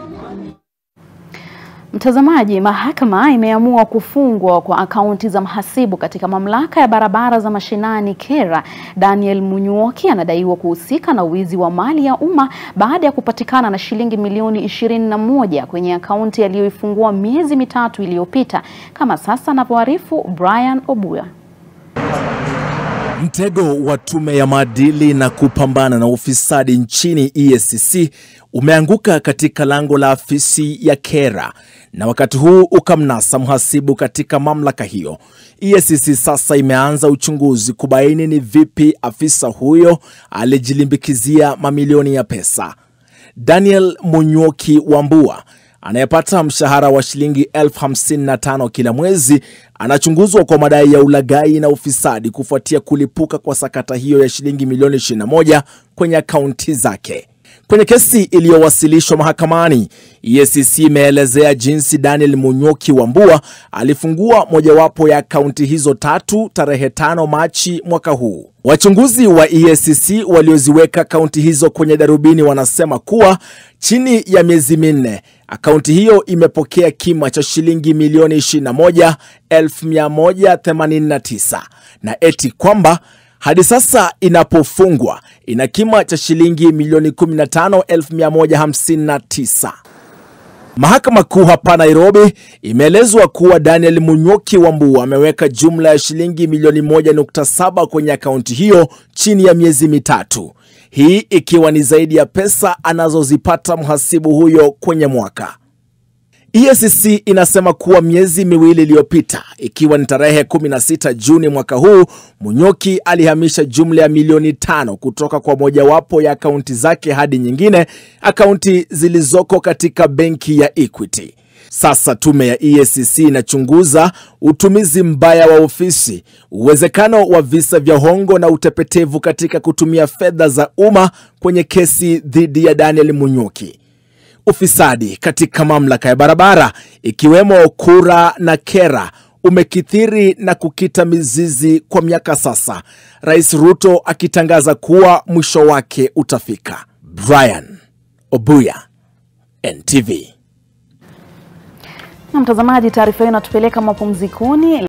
Mtazamaji, mahakama imeamua kufungwa kwa akaunti za mhasibu katika mamlaka ya barabara za mashinani KERA. Daniel Munyuoki anadaiwa kuhusika na wizi wa mali ya umma baada ya kupatikana na shilingi milioni ishirini na moja kwenye akaunti aliyoifungua miezi mitatu iliyopita, kama sasa anavyoarifu Brian Obuya. Mtego wa tume ya maadili na kupambana na ufisadi nchini EACC umeanguka katika lango la afisi ya KERA na wakati huu ukamnasa mhasibu katika mamlaka hiyo. EACC sasa imeanza uchunguzi kubaini ni vipi afisa huyo alijilimbikizia mamilioni ya pesa. Daniel Munyuoki Wambua anayepata mshahara wa shilingi elfu hamsini na tano kila mwezi anachunguzwa kwa madai ya ulaghai na ufisadi kufuatia kulipuka kwa sakata hiyo ya shilingi milioni 21 kwenye akaunti zake. Kwenye kesi iliyowasilishwa mahakamani, EACC imeelezea jinsi Daniel Munyuoki Wambua alifungua mojawapo ya akaunti hizo tatu tarehe 5 Machi mwaka huu. Wachunguzi wa EACC walioziweka akaunti hizo kwenye darubini wanasema kuwa chini ya miezi minne akaunti hiyo imepokea kima cha shilingi milioni 21,189 na eti kwamba hadi sasa inapofungwa ina kima cha shilingi milioni 15,159. Mahakama Kuu hapa Nairobi imeelezwa kuwa Daniel Munyuoki Wambua ameweka jumla ya shilingi milioni 1.7 kwenye akaunti hiyo chini ya miezi mitatu, hii ikiwa ni zaidi ya pesa anazozipata mhasibu huyo kwenye mwaka. EACC inasema kuwa miezi miwili iliyopita, ikiwa ni tarehe 16 Juni mwaka huu, Munyuoki alihamisha jumla ya milioni tano kutoka kwa mojawapo ya akaunti zake hadi nyingine, akaunti zilizoko katika benki ya Equity. Sasa tume ya EACC inachunguza utumizi mbaya wa ofisi, uwezekano wa visa vya hongo na utepetevu katika kutumia fedha za umma kwenye kesi dhidi ya Daniel Munyuoki. Ufisadi katika mamlaka ya barabara ikiwemo KURA na KERA umekithiri na kukita mizizi kwa miaka sasa, Rais Ruto akitangaza kuwa mwisho wake utafika. Brian Obuya, NTV. Na mtazamaji, taarifa hiyo inatupeleka mapumzikoni.